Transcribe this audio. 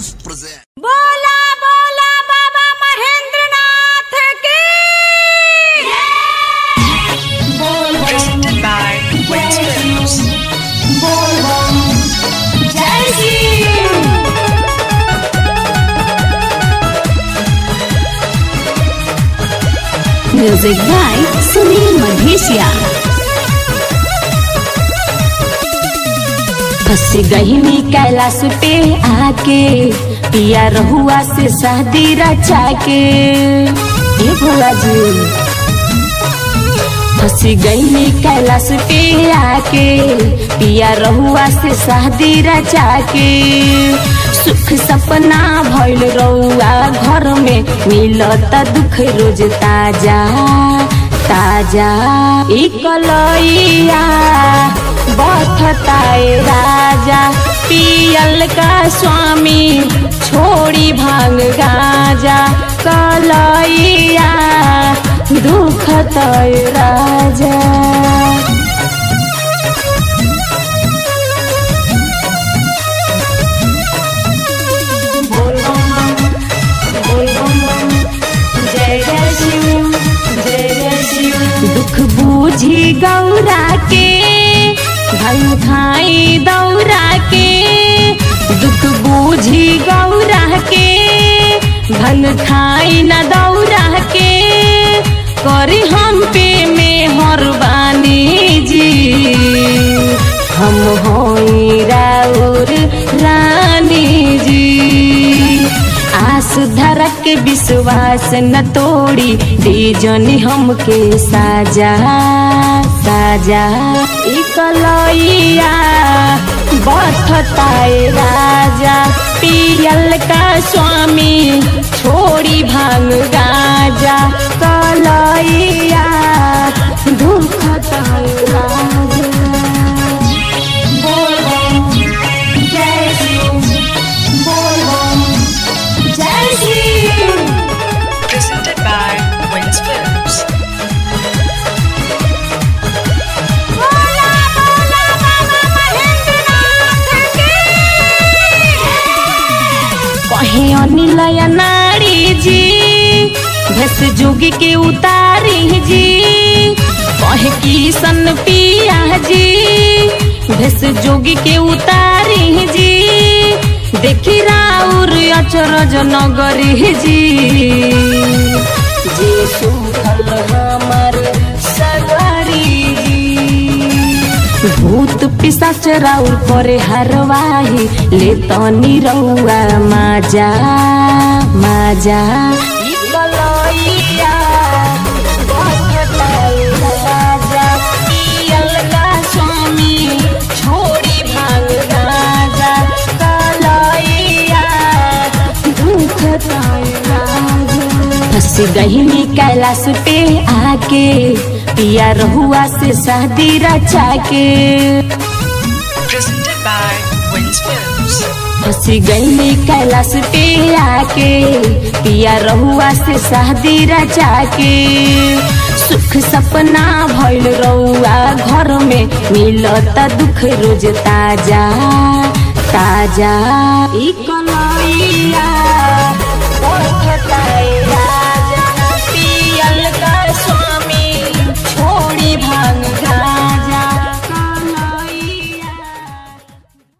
Films present. बोला बोला बाबा महेंद्रनाथ की presented by Wins Films. Jai Shri music by Sunil Madheshiya फंस गई कैलाश पे आके पिया रहुआ से शादी रचा के ये भोला जी फंस गई कैलाश पे आके पिया रहुआ से शादी रचा के सुख सपना भइल रहुआ घर में मिलत दुख रोज ताजा ताजा ई कलैया बथताए राजा पियल का स्वामी छोड़ी भांग गाजा कलैया दुख तय राजा जय जय शिव जय जय शिव दुख बूझी गौरा के धन खाई दौरा के दुख बूझी गौरा के धन खाई न दौरा के करी हम पे में हरबानी जी हम होई राउर रानी जी आस धरक के विश्वास न तोड़ी दीजनी हमके साजा साजा ई कलैया बथताए राजा पियल का स्वामी छोड़ी भांग गाजा कलैया दुखताए राजा बोल बम जय शिव बोल बम जय Shiv Presented by Wins Films. बोला बोला बाबा महेंद्रनाथ की कहे अनिलय नारी जी भस जोगी के उतारी जी कहे किशन पिया जी भस जोगी के उतारी जी देखी राउर अचरज नगरी जी जे सुखल हमर सगरी जी भूत पिशाच राउर करे हरवाही ले तनी रउआ माजा माजा ई कलैया बहताई राजा, पियल का स्वामी छोड़ी भांग राजा कलैया दुखताई राजा फंस गई कैलाश पे आके पिया रहुआ से शादी रचा के Presented by Wins Films. फंस गई कैलाश पे आके पिया रहुआ से शादी रचा के सुख सपना भइल रहुआ घर में मिलत दुख रोज ताजा ताजा ई कलैया बहताए राजा